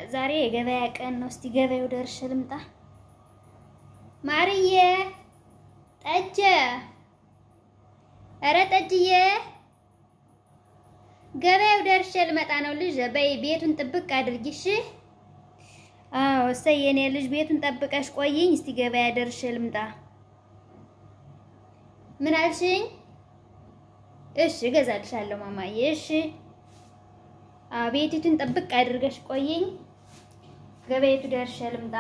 ዛሬ የገበያ ቀን ነው። እስቲ ገበያው ደርሼ ልምጣ። ማርዬ ጠጀ፣ ኧረ ጠጅዬ፣ ገበያው ደርሼ ልመጣ ነው። ልጅ በይ ቤቱን ጥብቅ አድርጊሽ። አዎ እሰይ የኔ ልጅ ቤቱን ጠብቀሽ ቆይኝ። እስቲ ገበያ ደርሼ ልምጣ። ምን አልሽኝ? እሺ እገዛልሻለሁ ማማዬ። እሺ ቤቲቱን ጥብቅ አድርገሽ ቆይኝ። ገበያቱ ደርሼ ልምጣ።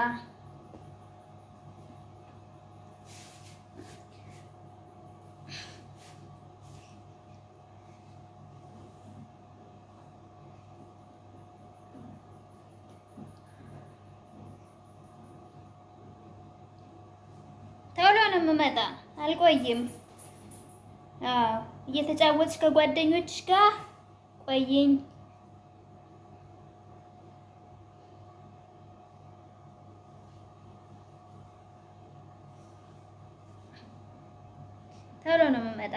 ቶሎ ነው የምመጣ፣ አልቆይም። አዎ እየተጫወትሽ ከጓደኞችሽ ጋር ቆይኝ። ቶሎ ነው የምመጣ።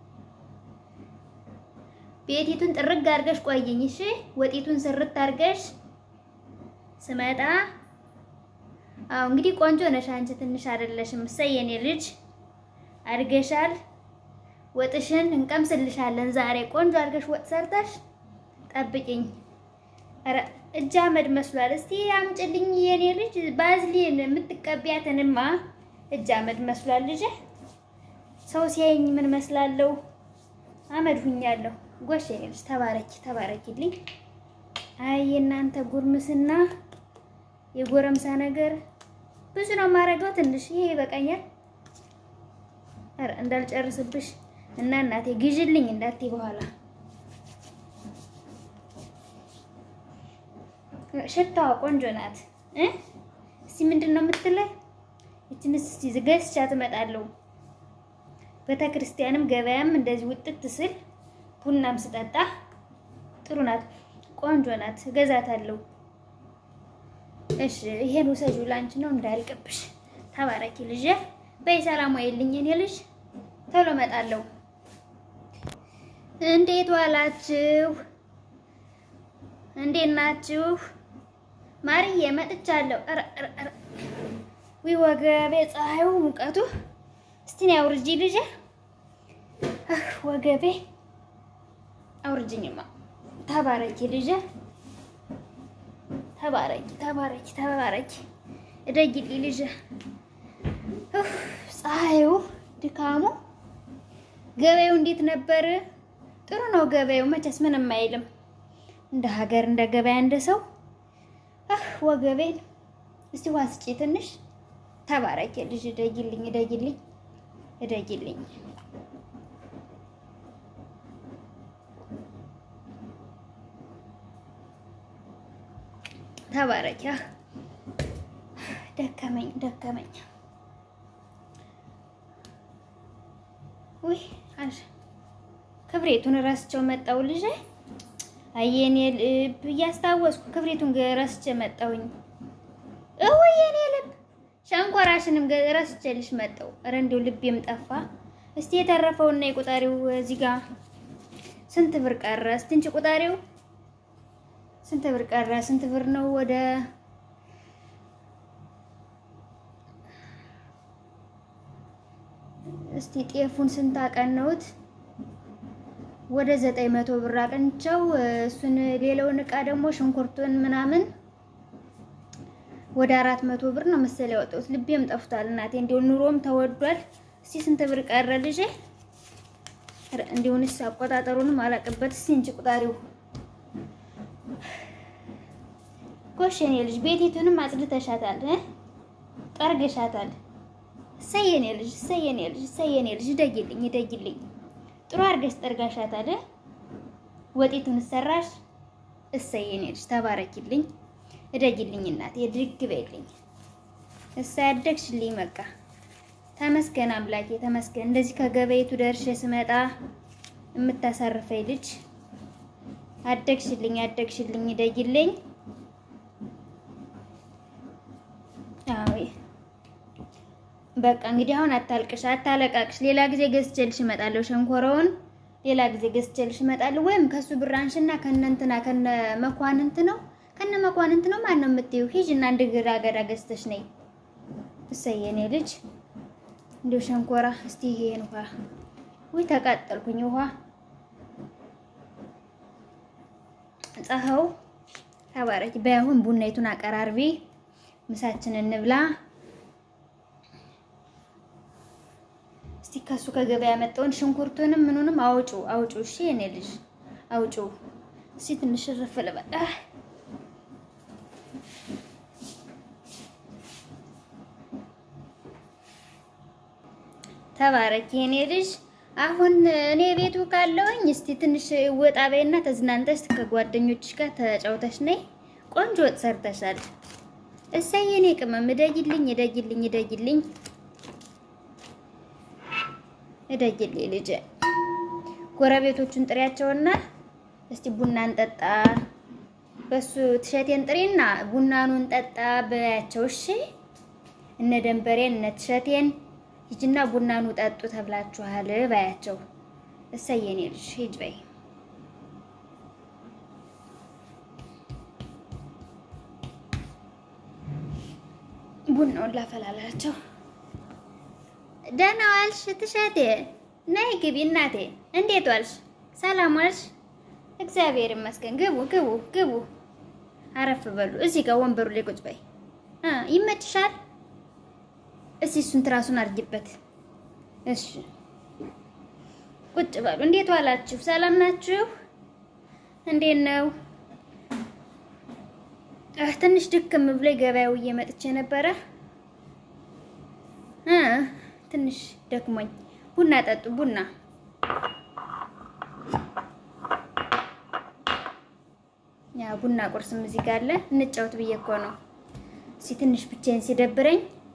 ቤቲቱን ጥርግ አድርገሽ ቆይኝ። እሺ ወጢቱን ስርት አድርገሽ ስመጣ። አዎ እንግዲህ ቆንጆ ነሽ አንቺ፣ ትንሽ አይደለሽም። እሰይ የኔ ልጅ አድገሻል። ወጥሽን እንቀምስልሻለን ዛሬ። ቆንጆ አድርገሽ ወጥ ሰርተሽ ጠብቂኝ። ኧረ እጅ አመድ መስሏል። እስቲ አምጭልኝ የኔ ልጅ። ባዝሊን የምትቀቢያትንማ እጅ አመድ መስሏል ልጄ። ሰው ሲያየኝ ምን መስላለሁ? አመድ ሁኛለሁ። ጎሽ የኔ ልጅ ተባረኪ፣ ተባረኪልኝ። አይ የእናንተ ጉርምስና የጎረምሳ ነገር ብዙ ነው የማደርገው። ትንሽ ይሄ ይበቃኛል። ኧረ እንዳልጨርስብሽ እና እናቴ ግዢልኝ እንዳትዪ በኋላ ሽታዋ ቆንጆ ናት እ እስቲ ምንድን ነው የምትለኝ? እችንስ እስቲ ገዝቻት እመጣለሁ። ቤተ ክርስቲያንም ገበያም እንደዚህ ውጥት ስል ቡናም ስጠጣ ጥሩ ናት፣ ቆንጆ ናት። እገዛታለሁ። እሺ ይሄን ውሰጂው፣ ላንቺ ነው እንዳያልቅብሽ። ተባረኪ ልጄ። በይ ሰላም ዋይልኝ የኔ ልጅ፣ ቶሎ እመጣለሁ። እንዴት ዋላችሁ? እንዴት ናችሁ? ማርዬ መጥቻለሁ። ኧረ ኧረ ኧረ ዊ ወገቤ፣ ፀሐዩ፣ ሙቀቱ። እስቲ ነው አውርጂ ልጄ፣ ወገቤ አውርጅኝማ። ተባረኪ ልጄ፣ ተባረኪ ተባረኪ ተባረኪ። እደጊልኝ ልጄ። ፀሐዩ፣ ድካሙ። ገበያው እንዴት ነበር? ጥሩ ነው ገበያው፣ መቼስ ምንም አይልም። እንደ ሀገር እንደ ገበያ እንደ ሰው ወገቤን። እስቲ ውሃ ስጪ ትንሽ። ተባረኪ ልጅ፣ እደጊልኝ እደጊልኝ እደጊልኝ። ተባረኪ። ደከመኝ ደከመኝ። ውይ አሽ ክብሬቱን ረስቸው መጣው ልጄ። አየኔ ልብ እያስታወስኩ ክብሬቱን ረስቼ መጣሁኝ። እውይ የኔ ልብ ሸንኮራሽንም ረስቼልሽ መጣሁ። ኧረ እንደው ልቤም ጠፋ። እስቲ የተረፈውና የቁጣሪው እዚህ ጋር ስንት ብር ቀረ? እስቲ እንጂ ቁጣሪው ስንት ብር ቀረ? ስንት ብር ነው? ወደ እስቲ ጤፉን ስንት አቀነውት? ወደ ዘጠኝ መቶ ብር አቅንቸው። እሱን ሌላውን እቃ ደግሞ ሽንኩርቱን ምናምን ወደ አራት መቶ ብር ነው መሰለኝ ያወጣሁት። ልቤም ጠፍቷል እናቴ፣ እንዲሁ ኑሮም ተወዷል። እስቲ ስንት ብር ቀረ ልጄ? እንዲሁንስ አቆጣጠሩንም አላቅበት። እስቲ እንጂ ቁጣሪው ጎሽ የኔ ልጅ ቤቲቱንም አጽድተሻታል እ ጠርገሻታል። እሰይ የኔ ልጅ እሰይ የኔ ልጅ እሰይ የኔ ልጅ እደጊልኝ እደጊልኝ ጥሩ አድርገሽ ጠርጋሻታል። ወጤቱን ሰራሽ። እሰይ የኔ ልጅ ተባረኪልኝ፣ እደጊልኝ እናቴ ድግ በይልኝ። እሰይ አደግሽልኝ። በቃ ተመስገን አምላኬ ተመስገን። እንደዚህ ከገበይቱ ደርሼ ስመጣ የምታሳርፈኝ ልጅ አደግሽልኝ፣ አደግሽልኝ፣ እደጊልኝ። አዎ በቃ እንግዲህ አሁን አታልቅሽ፣ አታለቃቅሽ። ሌላ ጊዜ ገዝቼልሽ እመጣለሁ። ሸንኮረውን ሌላ ጊዜ ገዝቼልሽ እመጣለሁ። ወይም ከሱ ብር አንሽና ከነ እንትና ከነ መኳንንት ነው ከነ መኳንንት ነው ማን ነው የምትይው? ሂጅ እና አንድ ግራ አገዳ ገዝተሽ ነይ። እሰይ የኔ ልጅ እንዲሁ ሸንኮራ። እስቲ ይሄን ውሃ ወይ ተቃጠልኩኝ። ውሃ ፀሐው ተባረኪ። በያሁን ቡናይቱን አቀራርቢ፣ ምሳችን እንብላ። እስቲ ከሱ ከገበያ ያመጣውን ሽንኩርቱንም ምኑንም አውጩ አውጩ። እሺ የኔ ልጅ አውጩ። እስቲ ትንሽ ረፍ ልበል። ተባረኪ የኔ ልጅ። አሁን እኔ ቤቱ ካለውኝ እስቲ ትንሽ ወጣ በይና ተዝናንተሽ ከጓደኞችሽ ጋር ተጫውተሽ ነይ። ቆንጆ ወጥ ሰርተሻል። እሰይ የኔ ቅመም፣ እደጊልኝ እደጊልኝ እደጊልኝ እደጊልኝ ልጅ። ጎረቤቶቹን ጥሪያቸውና እስቲ ቡና እንጠጣ፣ በሱ ትሸቴን ጥሪና ቡናኑን ጠጣ በያቸው። እሺ እነ ደንበሬን እነ ትሸቴን ሂጅና ቡናኑ ጠጡ ተብላችኋል ባያቸው። እሰይ የኔ ልጅ ሂጅ በይ። ቡናውን ላፈላላቸው። ደህና ዋልሽ ትሸቴ? ነይ ግቢ እናቴ። እንዴት ዋልሽ? ሰላም ዋልሽ? እግዚአብሔር ይመስገን። ግቡ ግቡ ግቡ። አረፍ በሉ። እዚህ ጋር ወንበሩ ላይ ቁጭ በይ። ይመችሻል? እስቲ እሱን ትራሱን አድርጊበት። እሺ ቁጭ በሉ። እንዴት ዋላችሁ? ሰላም ናችሁ? እንዴት ነው? ትንሽ ድክም ብሎ ገበያው እየመጥቼ ነበረ እ ትንሽ ደክሞኝ። ቡና ጠጡ። ቡና ያ ቡና ቁርስም እዚህ ጋር አለ። እንጫወት ብዬ እኮ ነው። እስኪ ትንሽ ብቻዬን ሲደብረኝ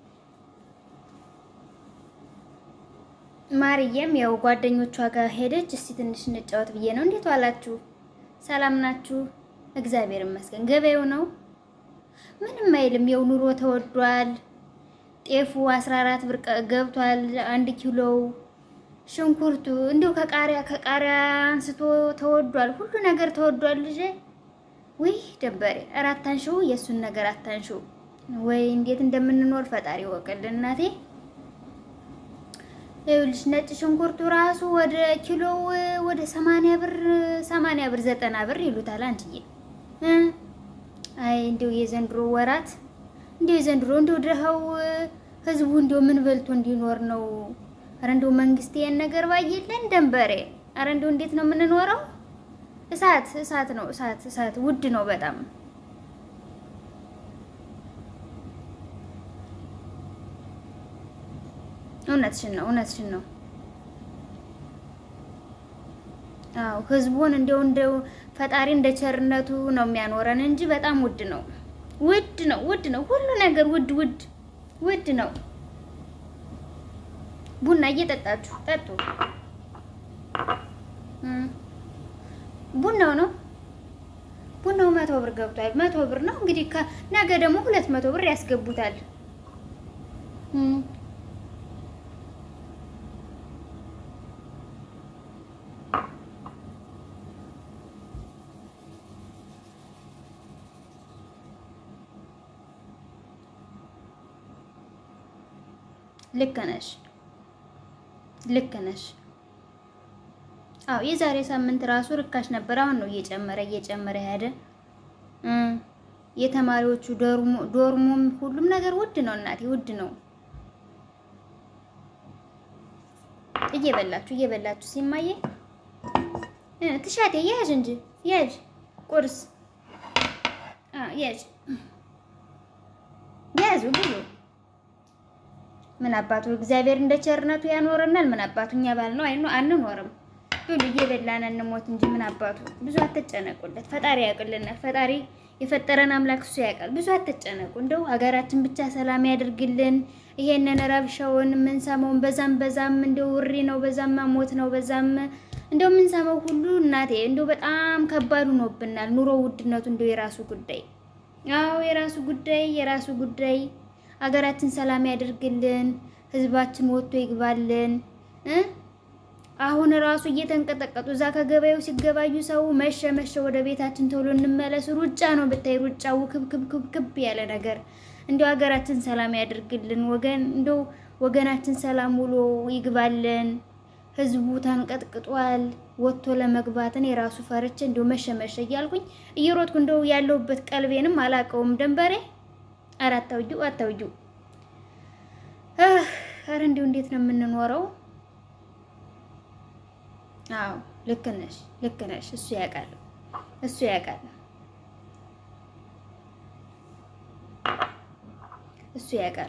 ማርዬም ያው ጓደኞቿ ጋር ሄደች። እስቲ ትንሽ እንጫወት ብዬ ነው። እንዴት ዋላችሁ? ሰላም ናችሁ? እግዚአብሔር ይመስገን። ገበያው ነው ምንም አይልም። ያው ኑሮ ተወዷል። ጤፉ 14 ብር ገብቷል አንድ ኪሎው። ሽንኩርቱ እንዲሁ ከቃሪያ ከቃሪያ አንስቶ ተወዷል። ሁሉ ነገር ተወዷል። ልጄ ውይ ደበሬ፣ ኧረ አታንሺው፣ የእሱን ነገር አታንሺው። ወይ እንዴት እንደምንኖር ፈጣሪ ወቅልን እናቴ ይኸውልሽ ነጭ ሽንኩርቱ ራሱ ወደ ኪሎው ወደ ሰማንያ ብር ሰማንያ ብር ዘጠና ብር ይሉታል። አንቺዬ አይ እንዲሁ የዘንድሮ ወራት እንዲሁ የዘንድሮ እንዲሁ ድሀው ህዝቡ እንዲሁ ምን በልቶ እንዲኖር ነው? አረ እንዲሁ መንግስት ይሄን ነገር ባየለን ደንበሬ። አረ እንዲሁ እንዴት ነው የምንኖረው? እሳት እሳት ነው እሳት እሳት። ውድ ነው በጣም እውነትሽን ነው እውነትሽን ነው። አዎ ህዝቡን እንደው እንደው ፈጣሪ እንደ ቸርነቱ ነው የሚያኖረን እንጂ በጣም ውድ ነው ውድ ነው ውድ ነው ሁሉ ነገር ውድ ውድ ውድ ነው። ቡና እየጠጣችሁ ጠጡ። ቡናው ነው ቡናው መቶ ብር ገብቷል። መቶ ብር ነው እንግዲህ ነገ ደግሞ ሁለት መቶ ብር ያስገቡታል። ልክ ነሽ፣ ልክ ነሽ። አዎ የዛሬ ሳምንት ራሱ ርካሽ ነበር። አሁን ነው እየጨመረ እየጨመረ ሄደ። የተማሪዎቹ ዶርሙም ሁሉም ነገር ውድ ነው እናቴ፣ ውድ ነው። እየበላችሁ እየበላችሁ ሲማየ ትሻቴ ያዥ እንጂ ያዥ ቁርስ ያዥ ያዙ ብሉ ምን አባቱ እግዚአብሔር እንደ ቸርነቱ ያኖረናል። ምን አባቱ እኛ ባል ነው አይኑ አንኖርም። ብሉ እየበላን እንሞት እንጂ ምን አባቱ ብዙ አትጨነቁለት። ፈጣሪ ያውቅልናል። ፈጣሪ የፈጠረን አምላክ እሱ ያውቃል። ብዙ አትጨነቁ። እንደው ሀገራችን ብቻ ሰላም ያድርግልን። ይሄንን ረብሻውን የምንሰማውን በዛም በዛም እንደው ውሪ ነው፣ በዛም ሞት ነው፣ በዛም እንደው የምንሰማው ሁሉ እናቴ እንደው በጣም ከባድ ሆኖብናል። ኑሮ ውድነቱ እንደው የራሱ ጉዳይ አዎ የራሱ ጉዳይ የራሱ ጉዳይ ሀገራችን ሰላም ያደርግልን። ህዝባችን ወጥቶ ይግባልን እ አሁን ራሱ እየተንቀጠቀጡ እዛ ከገበያው ሲገባዩ ሰው መሸ መሸ ወደ ቤታችን ቶሎ እንመለስ ሩጫ ነው ብታይ ሩጫው ክብክብክብክብ ያለ ነገር እንዲያው ሀገራችን ሰላም ያድርግልን ወገን እንደው ወገናችን ሰላም ውሎ ይግባልን ህዝቡ ተንቀጥቅጧል ወጥቶ ለመግባት እኔ ራሱ ፈርቼ እንዲሁ መሸ መሸ እያልኩኝ እየሮጥኩ እንደው ያለሁበት ቀልቤንም አላውቀውም ደንበሬ ኧረ አታውጂው አታውጂው ኧረ እንዲሁ እንዴት ነው የምንኖረው አዎ ልክ ነሽ፣ ልክ ነሽ። እሱ ያውቃል፣ እሱ ያውቃል፣ እሱ ያውቃል።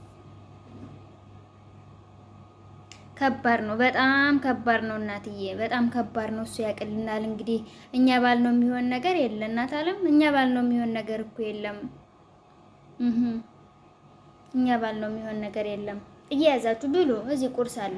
ከባድ ነው፣ በጣም ከባድ ነው እናትዬ፣ በጣም ከባድ ነው። እሱ ያውቅልናል። እንግዲህ እኛ ባል ነው የሚሆን ነገር የለ እናት አለም፣ እኛ ባል ነው የሚሆን ነገር እኮ የለም። እኛ ባል ነው የሚሆን ነገር የለም። እየያዛችሁ ብሉ። እዚህ ቁርስ አለ።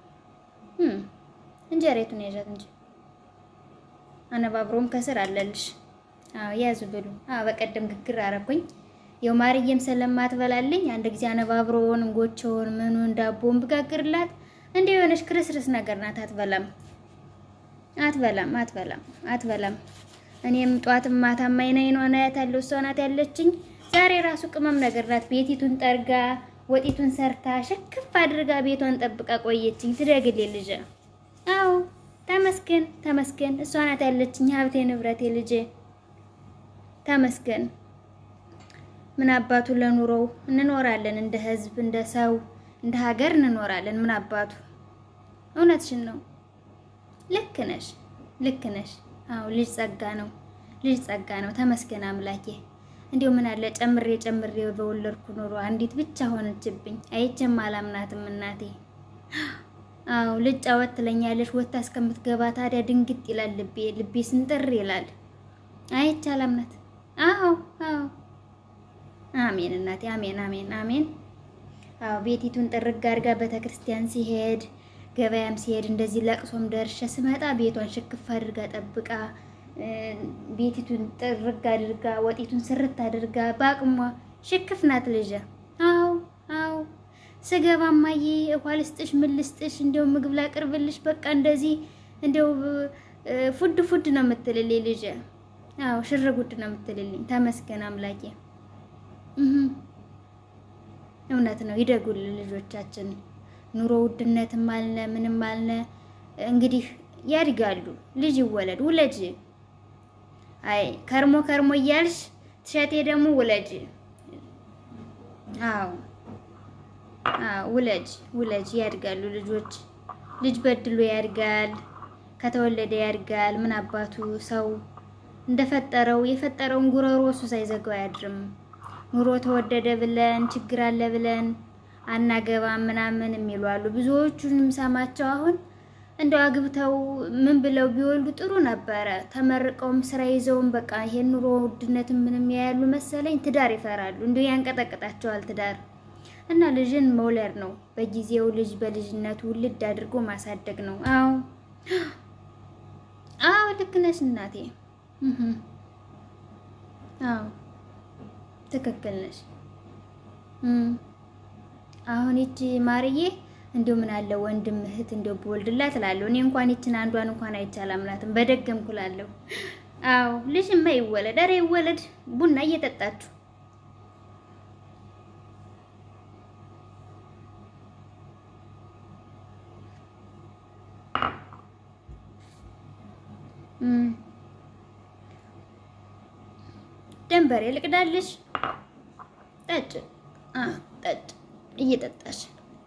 እንጀሬቱን ያዣት እንጂ አነባብሮም ከስር አለልሽ። አዎ ያዙ ብሉ። አዎ በቀደም ግግር አረኩኝ። የው ማርየም ስለማትበላልኝ አንድ ጊዜ አነባብሮውን እንጎቾውን ምኑን ዳቦውን ብጋግርላት እንደ የሆነች ክርስርስ ነገር ናት። አትበላም አትበላም አትበላም አትበላም። እኔም ጧትም ማታም አይን አይኗን አያታለሁ። እሷ ናት ያለችኝ። ዛሬ ራሱ ቅመም ነገር ናት። ቤቲቱን ጠርጋ ወጢቱን ሰርታ ሽክፍ አድርጋ ቤቷን ጠብቃ ቆየችኝ። ትደግል ልጅ አዎ ተመስገን ተመስገን። እሷ ናት ያለችኝ ሀብቴ ንብረቴ ልጄ ተመስገን። ምን አባቱ ለኑሮው እንኖራለን፣ እንደ ህዝብ፣ እንደ ሰው፣ እንደ ሀገር እንኖራለን። ምን አባቱ እውነትሽን ነው። ልክ ነሽ፣ ልክ ነሽ። አዎ ልጅ ጸጋ ነው፣ ልጅ ጸጋ ነው። ተመስገን አምላኬ። እንዲሁ ምን አለ ጨምሬ ጨምሬ በወለድኩ ኑሮ አንዲት ብቻ ሆነችብኝ። አይቼም አላምናትም እናቴ አዎ ልጅ ጫወት ትለኛለች። ወታ እስከምትገባ ታዲያ ድንግጥ ይላል ልቤ ልቤ ስንጥር ይላል። አይቻላም ናት። አዎ አዎ አሜን እናቴ አሜን አሜን አሜን። አዎ ቤቲቱን ጥርግ አድርጋ ቤተክርስቲያን ሲሄድ ገበያም ሲሄድ እንደዚህ ለቅሶም ደርሼ ስመጣ ቤቷን ሽክፍ አድርጋ ጠብቃ ቤቲቱን ጥርግ አድርጋ ወጢቱን ስርት አድርጋ በአቅሟ ሽክፍ ናት ልጅ። አዎ አዎ ስገባ ማዬ ውሃ ልስጥሽ፣ ምን ልስጥሽ፣ እንዲያው ምግብ ላቅርብልሽ፣ በቃ እንደዚህ እንዲያው ፉድ ፉድ ነው የምትልልኝ ልጅ። አዎ ሽር ጉድ ነው የምትልልኝ። ተመስገን አምላኬ። እውነት ነው። ይደጉልን ልጆቻችን። ኑሮ ውድነትም አልነ ምንም አልነ እንግዲህ ያድጋሉ። ልጅ ይወለድ ውለጅ። አይ ከርሞ ከርሞ እያልሽ ትሸቴ ደግሞ ውለጅ። አዎ ውለጅ ውለጅ። ያድጋሉ ልጆች። ልጅ በድሎ ያድጋል፣ ከተወለደ ያድጋል። ምን አባቱ ሰው እንደፈጠረው የፈጠረውን ጉረሮ እሱ ሳይዘጋው አያድርም። ኑሮ ተወደደ ብለን ችግር አለ ብለን አናገባም ምናምን የሚሉ አሉ። ብዙዎቹንም ሰማቸው አሁን እንደው አግብተው ምን ብለው ቢወልዱ ጥሩ ነበረ። ተመርቀውም ስራ ይዘውም በቃ ይሄን ኑሮ ውድነትን ምንም ያያሉ መሰለኝ ትዳር ይፈራሉ። እንዲሁ ያንቀጠቅጣቸዋል ትዳር እና ልጅን መውለድ ነው በጊዜው ልጅ በልጅነቱ ውልድ አድርጎ ማሳደግ ነው። አዎ አዎ ልክ ነሽ እናቴ። አዎ ትክክል ነሽ። አሁን ይቺ ማርዬ እንዲሁ ምን አለ ወንድም እህት እንዲሁ ብወልድላት እላለሁ። እኔ እንኳን ይችን አንዷን እንኳን አይቻላምናትም በደገምኩ እላለሁ። አዎ ልጅማ ይወለድ፣ ኧረ ይወለድ። ቡና እየጠጣችሁ ደንበሬ ልቅዳልሽ። ጠጭ ጠጭ እየጠጣሽ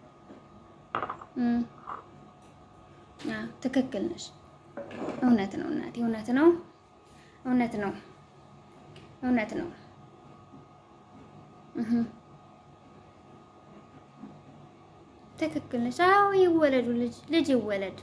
ትክክል ነሽ። እውነት ነው እናቴ፣ እውነት ነው፣ እውነት ነው፣ እውነት ነው። ትክክል ነሽ። አዎ ይወለዱ፣ ልጅ ልጅ ይወለድ፣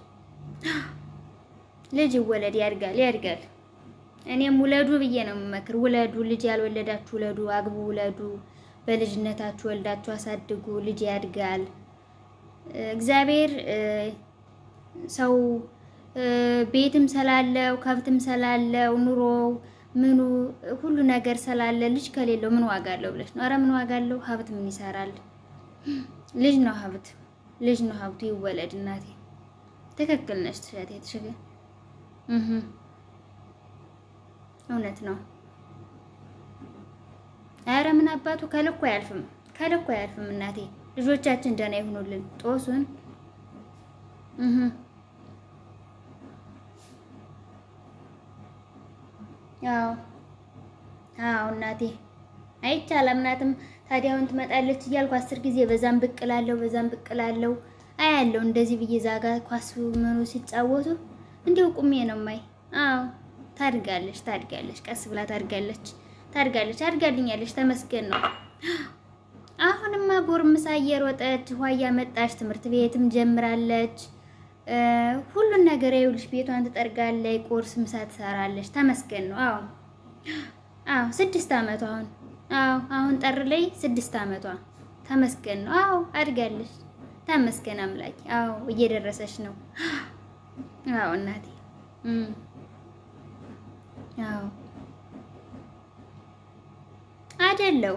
ልጅ ይወለድ። ያድጋል፣ ያድጋል። እኔም ውለዱ ብዬ ነው የምመክር። ውለዱ፣ ልጅ ያልወለዳችሁ ውለዱ፣ አግቡ፣ ውለዱ። በልጅነታችሁ ወልዳችሁ አሳድጉ። ልጅ ያድጋል። እግዚአብሔር ሰው ቤትም ስላለው ከብትም ስላለው ኑሮ ምኑ ሁሉ ነገር ስላለ ልጅ ከሌለው ምን ዋጋ አለው ብለሽ ነው? ኧረ ምን ዋጋ አለው? ሀብት ምን ይሰራል? ልጅ ነው ሀብት፣ ልጅ ነው ሀብቱ። ይወለድ እናቴ፣ ትክክል ነሽ ትሸት ትሽገ እህ እውነት ነው። ኧረ ምን አባቱ ከልኩ አያልፍም፣ ከልኩ አያልፍም። እናቴ ልጆቻችን ደህና ይሁኑልን። ጦሱን እህ አዎ አዎ እናቴ አይቻልም ናትም ታዲያውን ትመጣለች እያልኩ አስር ጊዜ በዛም ብቅ እላለሁ በዛም ብቅ እላለሁ አያለሁ እንደዚህ ብዬ ዛጋ ኳስ ምኑ ሲጫወቱ እንዲሁ ቁሜ ነው ማይ። አዎ ታድጋለች ታድጋለች፣ ቀስ ብላ ታድጋለች ታድጋለች፣ አድጋልኛለች። ተመስገን ነው። አሁንማ ጎርምሳ እየሮጠች ውሃ እያመጣች ትምህርት ቤትም ጀምራለች። ሁሉን ነገር ይኸውልሽ ቤቷን ትጠርጋለች፣ ቁርስ ምሳ ትሰራለች። ተመስገን ነው። አዎ አዎ ስድስት አመቷ አሁን አዎ አሁን ጠር ላይ ስድስት አመቷ ተመስገን ነው። አዎ አድጋለች። ተመስገን አምላክ። አዎ እየደረሰች ነው። አዎ እናቴ አዎ አይደለው።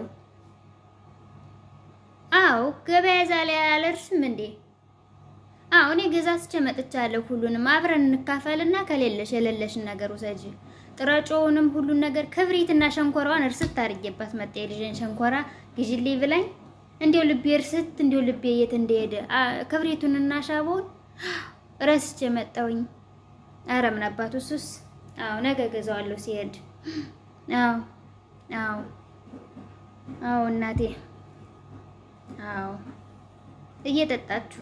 አዎ ገበያ ዛሬ አላደርስም እንዴ? አዎ እኔ ገዛዝቼ መጥቻለሁ። ሁሉንም አብረን እንካፈልና ከሌለሽ የሌለሽን ነገር ውሰጂ። ጥረጮውንም ሁሉን ነገር ክብሪትና ሸንኮራዋን እርስት አድርጌባት መጣ። የልጄን ሸንኮራ ግዢልኝ ብላኝ እንዲው ልቤ እርስት እንዲው ልቤ የት እንደሄደ ክብሪቱንና ሻቦውን ረስቼ መጣሁኝ። ኧረ ምን አባቱ ሱስ። አዎ ነገ ገዛዋለሁ ሲሄድ። አዎ አዎ አዎ እናቴ አዎ እየጠጣችሁ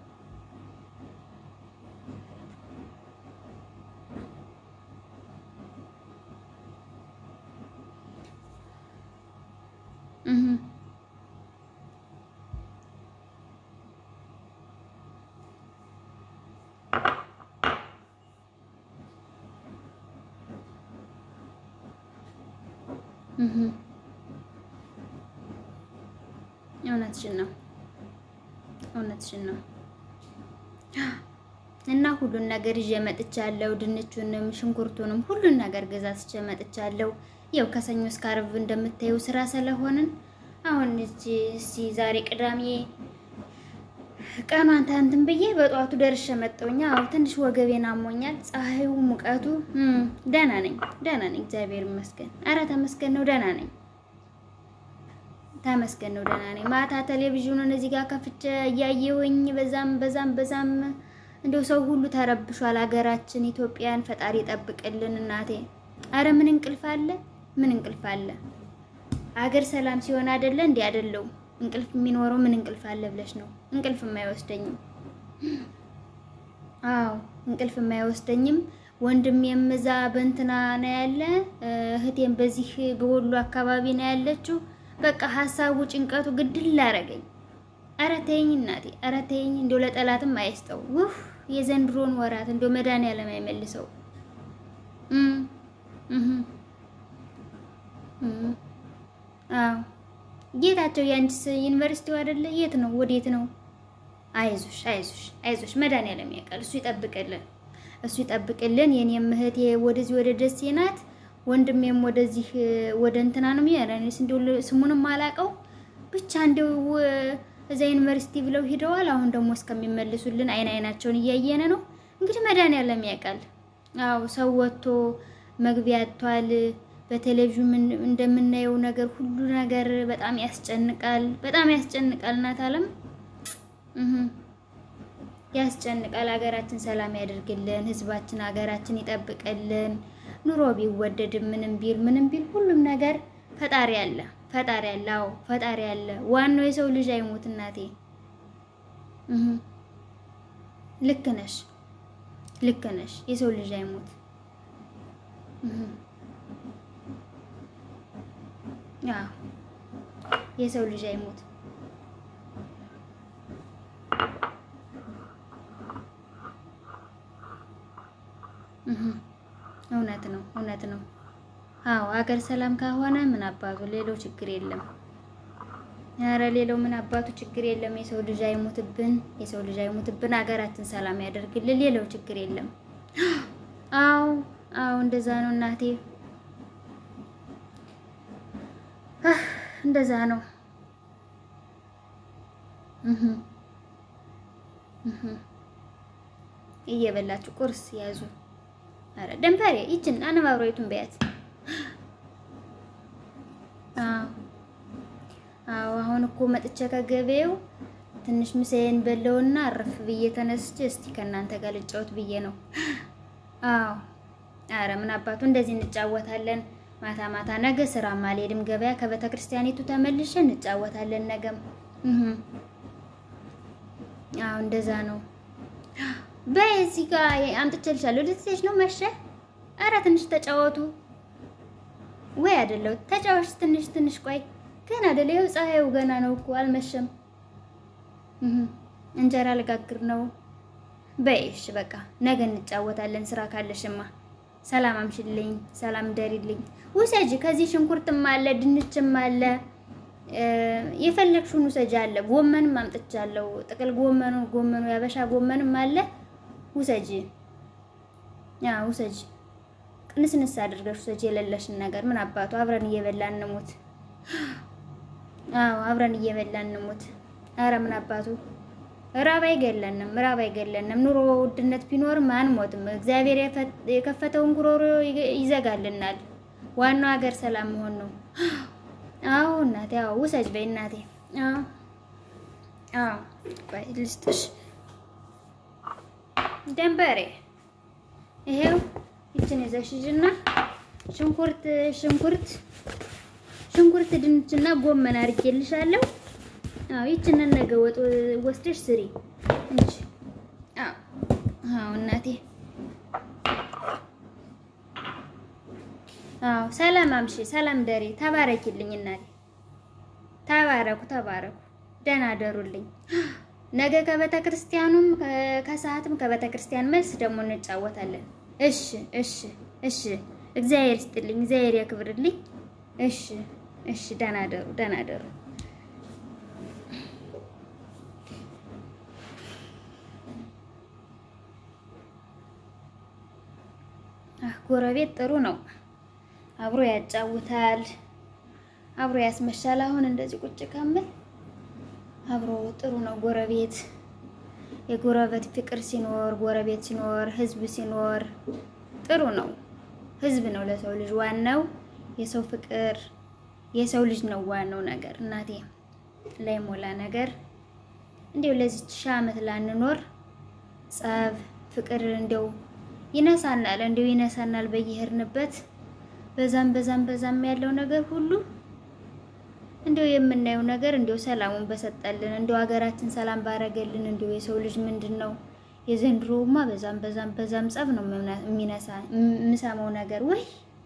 እውነትሽን ነው፣ እውነትሽን ነው። እና ሁሉን ነገር ይዤ መጥቻለሁ። ድንቹንም ሽንኩርቱንም ሁሉን ነገር ገዛዝቼ መጥቻለሁ። ያው ከሰኞ እስከ ዓርብ እንደምታየው ስራ ስለሆንን አሁን እቺ እስኪ ዛሬ ቅዳሜ ቀኗን እንትን ብዬ በጠዋቱ ደርሼ መጣሁኝ። አዎ ትንሽ ወገቤን አሞኛል። ፀሐዩ፣ ሙቀቱ ደህና ነኝ፣ ደህና ነኝ፣ እግዚአብሔር ይመስገን። ኧረ ተመስገን ነው፣ ደህና ነኝ፣ ተመስገን ነው፣ ደህና ነኝ። ማታ ቴሌቪዥኑን እዚህ ጋር ከፍቼ እያየሁኝ በዛም በዛም በዛም እንደው ሰው ሁሉ ተረብሿል። ሀገራችን ኢትዮጵያን ፈጣሪ ይጠብቅልን እናቴ። አረ ምን እንቅልፍ አለ? ምን እንቅልፍ አለ? አገር ሰላም ሲሆን አይደለ እንዴ? አይደለው እንቅልፍ የሚኖረው ምን እንቅልፍ አለ ብለሽ ነው? እንቅልፍ የማይወስደኝም። አዎ እንቅልፍ የማይወስደኝም። ወንድሜም እዛ በእንትና ነው ያለ፣ እህቴም በዚህ በወሎ አካባቢ ነው ያለችው። በቃ ሀሳቡ ጭንቀቱ ግድል አረገኝ። ኧረ ተይኝ እናቴ፣ ኧረ ተይኝ። እንደው ለጠላትም አይስጠው። ውፍ የዘንድሮን ወራት እንደው መድኃኒዓለም አይመልሰው። አዎ ጌታቸው የአንቺስ ዩኒቨርሲቲው አይደለ? የት ነው? ወዴት ነው? አይዞሽ አይዞሽ አይዞሽ፣ መድኃኒዓለም ያውቃል። እሱ ይጠብቅልን፣ እሱ ይጠብቅልን። የኔም እህቴ ወደዚህ ወደ ደሴ ናት፣ ወንድሜም ወደዚህ ወደ እንትና ነው የሚያረንስ እንደው ስሙንም አላውቀው ብቻ እንደው እዛ ዩኒቨርሲቲ ብለው ሂደዋል። አሁን ደግሞ እስከሚመልሱልን አይን አይናቸውን እያየን ነው። እንግዲህ መድኃኒዓለም ያውቃል። አዎ ሰው ወጥቶ መግቢያ አጥቷል። በቴሌቪዥን እንደምናየው ነገር ሁሉ ነገር በጣም ያስጨንቃል፣ በጣም ያስጨንቃል። እናት አለም ያስጨንቃል። ሀገራችን ሰላም ያደርግልን፣ ህዝባችን ሀገራችን ይጠብቅልን። ኑሮ ቢወደድም ምንም ቢል ምንም ቢል ሁሉም ነገር ፈጣሪ አለ፣ ፈጣሪ አለ። አዎ ፈጣሪ አለ። ዋናው የሰው ልጅ አይሞት እናቴ። ልክ ነሽ፣ ልክ ነሽ። የሰው ልጅ አይሞት። አዎ የሰው ልጅ አይሞት። እውነት ነው፣ እውነት ነው። አዎ ሀገር ሰላም ከሆነ ምን አባቱ ሌላው ችግር የለም። ኧረ ሌላው ምን አባቱ ችግር የለም። የሰው ልጅ አይሞትብን፣ የሰው ልጅ አይሞትብን። ሀገራችን ሰላም ያደርግልን። ሌላው ችግር የለም። አዎ አዎ እንደዛ ነው እናቴ እንደዛ ነው። እየበላችሁ ቁርስ ያዙ። አረ ደንፈሬ ይችን አነባብሮይቱን በያት። አዎ አዎ። አሁን እኮ መጥቼ ከገበያው ትንሽ ምሳዬን በለውና አረፍ ብዬ ተነስቼ እስቲ ከእናንተ ጋር ልጫወት ብዬ ነው። አዎ አረ ምን አባቱ እንደዚህ እንጫወታለን። ማታ ማታ ነገ ስራ አልሄድም ገበያ ከቤተ ክርስቲያኒቱ ተመልሼ እንጫወታለን ነገም። አዎ እንደዛ ነው። በይ እዚህ ጋር አምጥቼልሻለሁ። ልትሄጂ ነው መሸ? አረ ትንሽ ተጫወቱ። ወይ አይደለው ተጫወች ትንሽ ትንሽ ቆይ ገና አይደለ? ይኸው ፀሐዩ ገና ነው እኮ አልመሸም። እንጀራ ልጋግር ነው። በይ እሺ በቃ ነገ እንጫወታለን። ስራ ካለሽማ ሰላም አምሽልኝ፣ ሰላም ደሪልኝ። ውሰጂ ከዚህ ሽንኩርትም አለ ድንችም አለ የፈለግሽውን ውሰጂ አለ። ጎመንም አምጥቻለሁ። ጥቅል ጎመኑ ጎመኑ ያበሻ ጎመንም አለ። ውሰጂ ያ ውሰጂ፣ ቅንስንስ አድርገሽ ውሰጂ የሌለሽን ነገር። ምን አባቱ አብረን እየበላን እንሙት። አዎ አብረን እየበላን እንሙት። አረ ምን አባቱ ራብ አይገለንም፣ ራብ አይገለንም። ኑሮ ውድነት ቢኖርም አንሞትም። እግዚአብሔር የከፈተውን ጉሮሮ ይዘጋልናል። ዋናው ሀገር ሰላም መሆን ነው። አዎ እናቴ፣ አዎ ውሰጅ በይ እናቴ። አዎ አዎ፣ ቆይ ልስጥሽ ደንበሬ። ይሄው ይችን ይዘሽ ሂጂና ሽንኩርት ሽንኩርት ሽንኩርት ድንችና ጎመን አድርጌልሻለሁ። አዎ ይችን ነገ ወጥ ወስደሽ ስሪ እንጂ። አዎ አዎ እናቴ። አዎ ሰላም አምሺ፣ ሰላም ደሪ። ተባረኪልኝ እናቴ። ተባረኩ፣ ተባረኩ። ደህና ደሩልኝ። ነገ ከቤተ ክርስቲያኑም ከሰዓትም ከቤተ ክርስቲያን መልስ ደግሞ እንጫወታለን። እሺ፣ እሺ፣ እሺ። እግዚአብሔር ይስጥልኝ፣ እግዚአብሔር ያክብርልኝ። እሺ፣ እሺ። ደህና ደሩ፣ ደህና ደሩ። ጎረቤት ጥሩ ነው። አብሮ ያጫውታል፣ አብሮ ያስመሻል። አሁን እንደዚህ ቁጭ ከምል አብሮ ጥሩ ነው ጎረቤት። የጎረቤት ፍቅር ሲኖር፣ ጎረቤት ሲኖር፣ ህዝብ ሲኖር ጥሩ ነው። ህዝብ ነው ለሰው ልጅ ዋናው፣ የሰው ፍቅር የሰው ልጅ ነው ዋናው ነገር። እናቴ ላይ ሞላ ነገር እንዲው ለዚች ሺህ ዓመት ላንኖር ጸብ ፍቅር እንዲው ይነሳናል እንዲሁ ይነሳናል በየሄድንበት በዛም በዛም በዛም ያለው ነገር ሁሉ እንዲሁ የምናየው ነገር እንዲሁ ሰላሙን በሰጠልን እንዲሁ ሀገራችን ሰላም ባረገልን እንዲሁ የሰው ልጅ ምንድን ነው የዘንድሮውማ በዛም በዛም በዛም ጸብ ነው የሚነሳ የምሰማው ነገር ወይ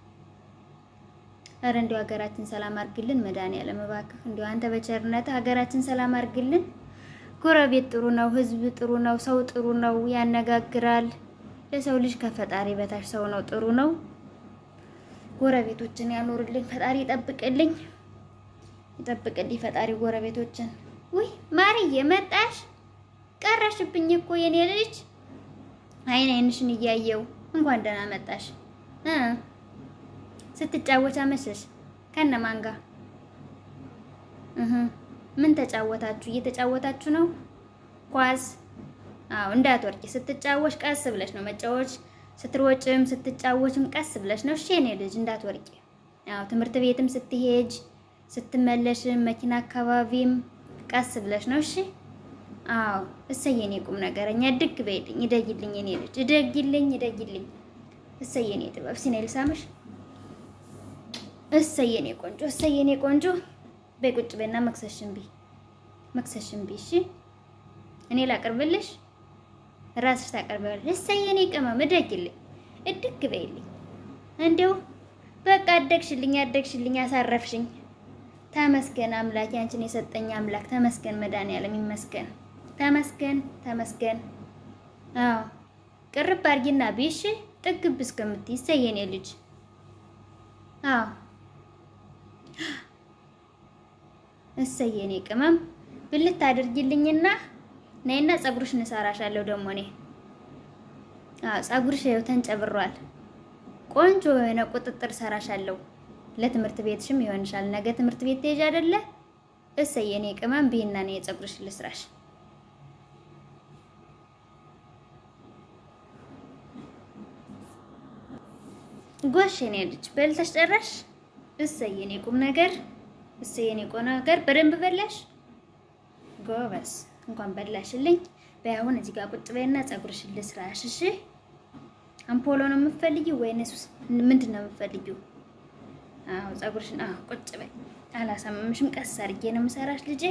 ኧረ እንዲሁ ሀገራችን ሰላም አርግልን መድኃኒዓለም እባክህ እንዲሁ አንተ በቸርነት ሀገራችን ሰላም አርግልን ጎረቤት ጥሩ ነው ህዝብ ጥሩ ነው ሰው ጥሩ ነው ያነጋግራል ለሰው ልጅ ከፈጣሪ በታች ሰው ነው ጥሩ ነው ጎረቤቶችን ያኖርልኝ ፈጣሪ ይጠብቅልኝ ይጠብቅልኝ ፈጣሪ ጎረቤቶችን ውይ ማርዬ መጣሽ ቀረሽብኝ እኮ የኔ ልጅ አይን አይንሽን እያየው እንኳን ደህና መጣሽ እ ስትጫወቻ መሸሽ ከነማን ጋር እህ ምን ተጫወታችሁ እየተጫወታችሁ ነው ኳስ አዎ እንዳትወርቂ ስትጫወች ቀስ ብለሽ ነው መጫወች ስትሮጭም ስትጫወችም ቀስ ብለሽ ነው እሺ የኔ ልጅ እንዳትወርቂ አዎ ትምህርት ቤትም ስትሄጅ ስትመለሽም መኪና አካባቢም ቀስ ብለሽ ነው እሺ አዎ እሰየኔ ቁም ነገረኛ ድግ በይልኝ እደጊልኝ የኔ ልጅ እደጊልኝ እደጊልኝ እሰየኔ ጥበብ ሲኔ ልሳምሽ እሰየኔ ቆንጆ እሰየኔ ቆንጆ በይ ቁጭ በይና መክሰሽን ቢ መክሰሽን ቢ እሺ እኔ ላቅርብልሽ ራስሽ ታቀርቢያለሽ እሰየኔ ቅመም እደጊልኝ እድግ በይልኝ እንዲሁ በቃ አደግሽልኝ አደግሽልኝ አሳረፍሽኝ ተመስገን አምላክ ያንቺን የሰጠኝ አምላክ ተመስገን መድኃኒዓለም ይመስገን ተመስገን ተመስገን አዎ ቅርብ አድርጊና ቢሽ ጥግብ እስከምትይ እሰየኔ ልጅ አዎ እሰየኔ ቅመም ብልት አድርጊልኝና ነይና ፀጉርሽን እሰራሻለሁ ደግሞ እኔ አዎ ፀጉርሽ ይኸው ተንጨብሯል ቆንጆ የሆነ ቁጥጥር እሰራሻለሁ ለትምህርት ቤትሽም ይሆንሻል ነገ ትምህርት ቤት ትሄጂ አይደለ እሰየኔ ቅመም ብይና ነይ ፀጉርሽን ልስራሽ ጎሽ የኔ ልጅ በልተሽ ጨረሽ? እሰይ የኔ ቁም ነገር፣ እሰይ የኔ ቁም ነገር። በደንብ በላሽ? ጎበዝ፣ እንኳን በላሽልኝ። በይ አሁን እዚህ ጋር ቁጭ በይና ፀጉርሽን ልስራሽ። እሺ አምፖሎ ነው የምትፈልጊው ወይንስ ምንድን ነው የምትፈልጊው? አዎ ፀጉርሽን፣ አዎ ቁጭ በይ። አላሳመምሽም? ቀስ አድርጌ ነው የምሰራሽ ልጄ።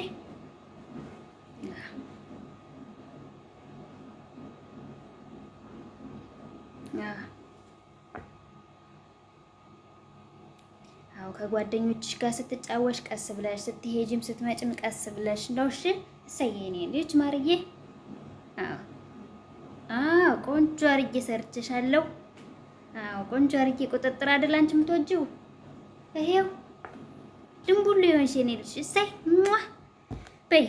አዎ ከጓደኞችሽ ጋር ስትጫወሽ ቀስ ብለሽ ስትሄጂም ስትመጭም ቀስ ብለሽ ነው። እሺ እሰይ የኔ ልጅ ማርዬ። አዎ አዎ ቆንጆ አርጌ ሰርችሻለሁ። አዎ ቆንጆ አርጌ ቁጥጥር አይደል አንቺ የምትወጂው? ይሄው ድንቡሉ የሆንሽ የኔ ልጅ እሰይ ሟ በይ።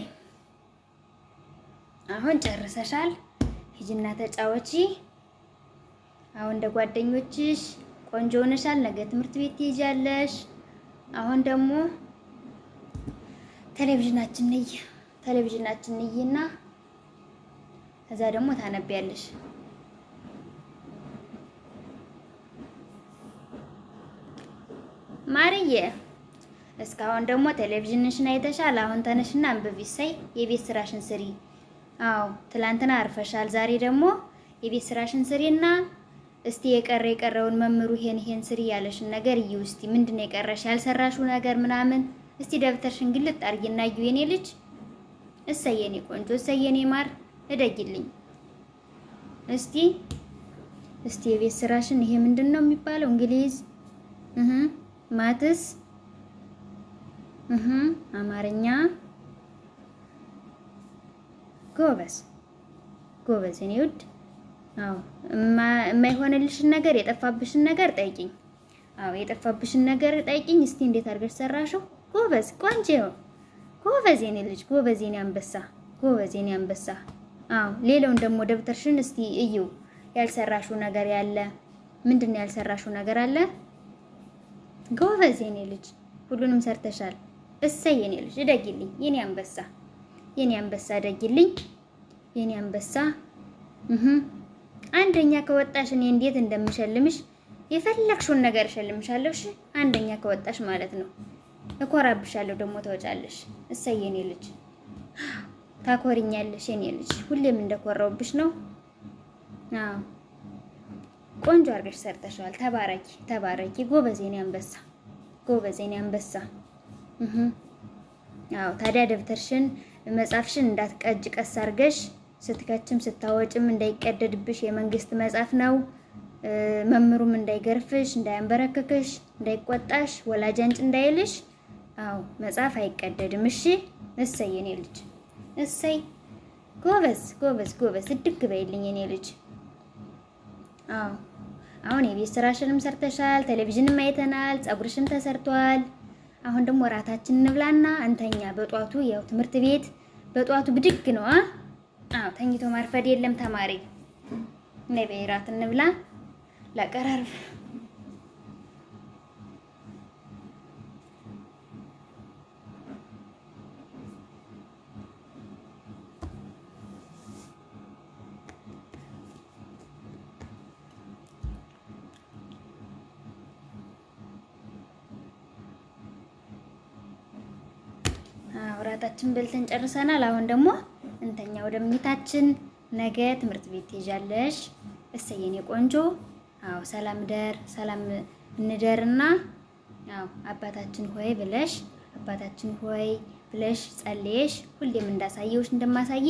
አሁን ጨርሰሻል። ሂጂና ተጫወቺ። አሁን እንደ ጓደኞችሽ ቆንጆ ሆነሻል። ነገ ትምህርት ቤት ትሄጃለሽ። አሁን ደግሞ ቴሌቪዥናችን ነይ ቴሌቪዥናችን ነይና ከዛ ደግሞ ታነቢያለሽ። ማርዬ እስካሁን ደግሞ ቴሌቪዥንሽን አይተሻል። አሁን ተነሽና አንብቢ። ሰይ የቤት ስራሽን ስሪ። አዎ ትላንትና አርፈሻል። ዛሬ ደግሞ የቤት ስራሽን ስሪና እስቲ የቀረ የቀረውን መምህሩ ይሄን ይሄን ስሪ ያለሽን ነገር እዩ። እስቲ ምንድነው የቀረሽ ያልሰራሽው ነገር ምናምን? እስቲ ደብተርሽን ግልጥ አድርጊና እዩ የኔ ልጅ። እሰይ የኔ ቆንጆ፣ እሰይ የኔ ማር፣ እደጊልኝ እስቲ እስቲ የቤት ስራሽን ይሄ ምንድን ነው የሚባለው? እንግሊዝ እህ ማትስ እህ አማርኛ። ጎበዝ ጎበዝ የኔ ውድ አዎ የማይሆንልሽን ነገር የጠፋብሽን ነገር ጠይቂኝ። አዎ የጠፋብሽን ነገር ጠይቂኝ። እስቲ እንዴት አድርገሽ ሰራሽው? ጎበዝ ቆንጆ፣ ጎበዝ የኔ ልጅ፣ ጎበዝ የኔ አንበሳ፣ ጎበዝ የኔ አንበሳ። አዎ ሌላውን ደግሞ ደብተርሽን እስቲ እዩ። ያልሰራሽው ነገር ያለ ምንድን ነው ያልሰራሽው ነገር አለ? ጎበዝ የኔ ልጅ፣ ሁሉንም ሰርተሻል። እሰይ የኔ ልጅ፣ እደጊልኝ የኔ አንበሳ፣ የኔ አንበሳ፣ እደጊልኝ የኔ አንበሳ እህ አንደኛ ከወጣሽ እኔ እንዴት እንደምሸልምሽ የፈለግሽውን ነገር እሸልምሻለሁ። እሺ አንደኛ ከወጣሽ ማለት ነው። እኮራብሻለሁ ደግሞ ተወጫለሽ። እሰይ የኔ ልጅ ታኮሪኛለሽ የኔ ልጅ። ሁሌም እንደኮራውብሽ ነው። አዎ ቆንጆ አድርገሽ ሰርተሻል። ተባረኪ ተባረኪ። ጎበዝ የኔ አንበሳ፣ ጎበዝ የኔ አንበሳ። እህ አዎ ታዲያ ደብተርሽን መጻፍሽን እንዳትቀጅ ቀስ አድርገሽ ስትከችም ስታወጭም እንዳይቀደድብሽ የመንግስት መጽሐፍ ነው። መምህሩም እንዳይገርፍሽ፣ እንዳያንበረክክሽ፣ እንዳይቆጣሽ፣ ወላጅ አንጭ እንዳይልሽ። አዎ መጽሐፍ አይቀደድም። እሺ እሰይ የኔ ልጅ እሰይ። ጎበዝ ጎበዝ ጎበዝ። እድግ በይልኝ የኔ ልጅ። አዎ አሁን የቤት ስራሽንም ሰርተሻል፣ ቴሌቪዥንም አይተናል፣ ፀጉርሽም ተሰርቷል። አሁን ደግሞ እራታችን እንብላና እንተኛ። በጧቱ ያው ትምህርት ቤት በጧቱ ብድግ ነው አ አዎ ተኝቶ ማርፈድ የለም ተማሪ። ነይ በይ እራት እንብላ። ላቀራርብ እራታችን በልተን ጨርሰናል። አሁን ደግሞ እንተኛ ወደ ምኝታችን። ነገ ትምህርት ቤት ትሄጃለሽ። እሰይ የኔ ቆንጆ። አዎ ሰላም ደር ሰላም እንደርና አዎ አባታችን ሆይ ብለሽ አባታችን ሆይ ብለሽ ጸልየሽ ሁሌም እንዳሳየውሽ እንደማሳየ